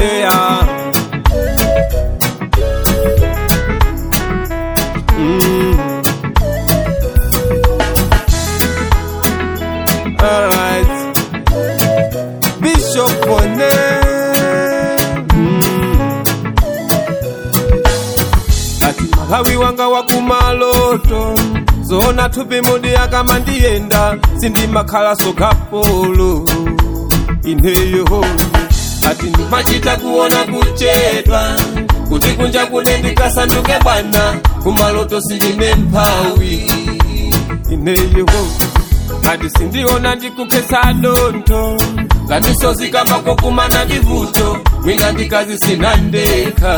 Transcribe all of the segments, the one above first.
there. Mm. Alright. Bishop One. Mm. Ati malawi wanga wakumaloto zona thupi mudi akamandiyenda sindimakhala sokapolo ineyo ati ndimachita kuona kuchedwa kuti kunja kune ndikasanduke bwana kumaloto sindine mphawi ineyo ati sindiona ndikukhetsa dontho kamisozi kamakokumana ndivuto mwina ndikazi sina ndekha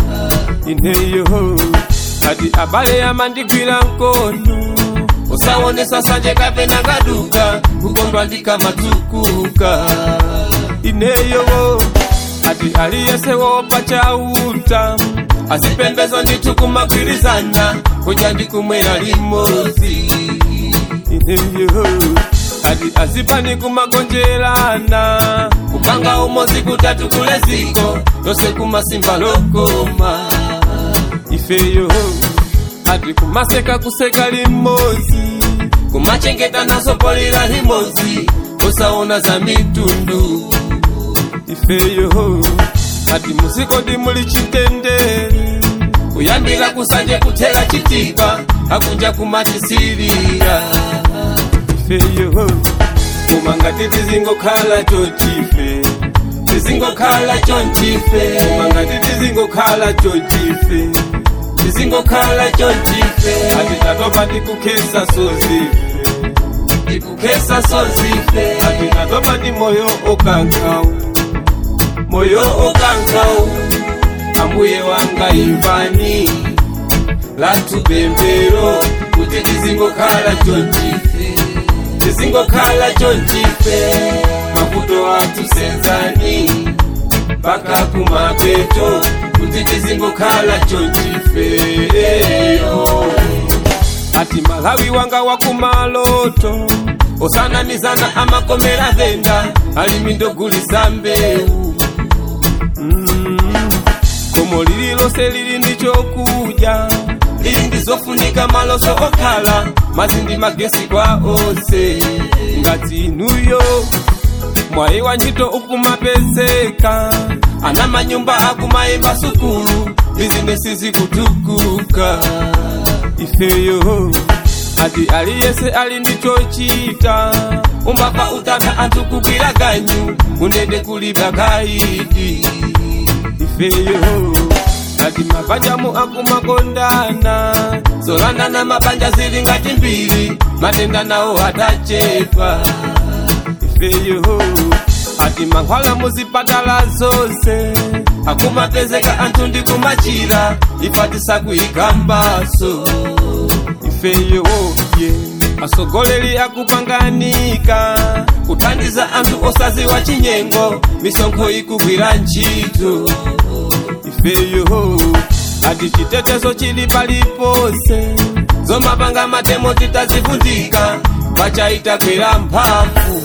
ineyo ati abale amandigwira mkono usaonesa sanje kapena kaduka kukondwa ndikamatukuka ineyo ati aliyese wopa chauta asipembezwa ndithu kumagwirizana kudya ndikumwera limodzi ineyo ati azipani kumagonjerana kupanga umodzi kutatu kule ziko lose kumasimba lokoma ifeyo ati kumaseka kuseka limodzi kumachengeta naso polira limodzi usaona za mitundu ifeyo ati muzikodi muli chitendere kuyambira kusanje kuthera chitipa akunja kumatisirira ifeyo koma ngati tizingokhala chochife tizingokhala chonchife koma ngati tizingokhala chochife tizingokhala chonchife ati tatopa tikukhesa sozife tikukhesa sozife ati tatopa ndi moyo okankhawu moyo okankhawu ambuye wanga imvani lathu pemphero kuti tizingokhala chonchife tizingokhala chonchife mavuto athu senzani mpaka kumapeto kuti tizingokhala chonchifeyo ati malawi wanga wakumaloto osanamizana amakomera venda alimi ndogulisa mbewu mm. komo lililonse lili ndi chokudya lili ndizofunika maloso okhala mazindi magesi kwa onse ngati inuyo mwayi wa ntchito ukumapezeka ana manyumba akumayimba sukulu bizinesi zikutukuka ifeyo ati aliyese ali ndi chochita umbapa utanda anthu kugwira ganyu kunene kuliba kaidi ifeyo ati mabanjamu akumakondana zolandana mabanja zili ngati mbiri matenda nawo atachepa ifeyo ati mankhwala muzipatala zonse akumapezeka anthu ndi kumachira ifatisa kuyikambaso ifeyo ye asogoleri akupanganika kuthandiza anthu osaziwa chinyengo misonkho ikugwira ntchito ifeyo ati chitetezo chili paliponse zomapanga matemo titazivundika pachaita kwera mphamvu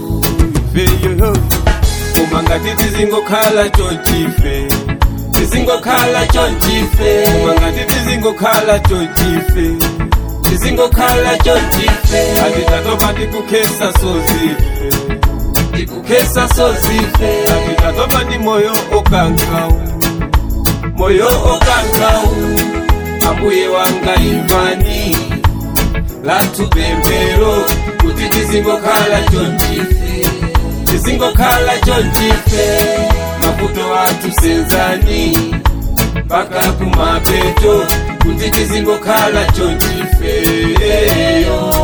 ifeyo koma ngati tizingokhala chonchife tizingokhala chonchife koma ngati tizingokhala chonchife tizingokhala chonchife ati tatopa tikukhesa sozife tikukhesa sozife ati tatopa ndi moyo okankhawu moyo okankhawu ambuye wanga imvani lathu pemphero kuti tizingokhala chonchife tizingokhala chonchife mavuto athu senzani mpaka kumapeto kuti tizingokhala chonchifeyo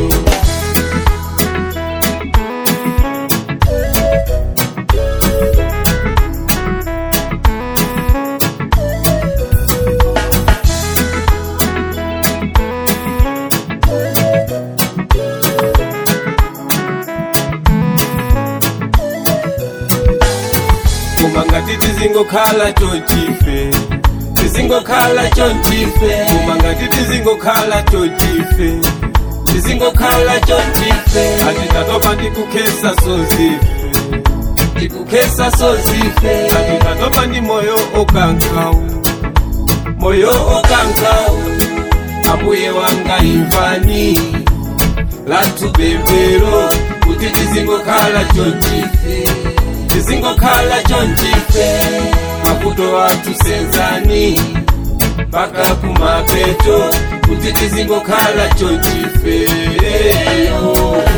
koma ngati tizingokhala chonchife tizingokhala chonchife koma ngati tizingokhala chonchife tizingokhala chonchife ati tatopa ndikukhesa sozife tikukesa sozife atikatopa ndi moyo okankau moyo okankau ambuye wanga imvani lathu pemphero kuti tizingokhala chonchife tizingokhala chonchife mavuto athu senzani mpaka kumapeto kuti tizingokhala chonchife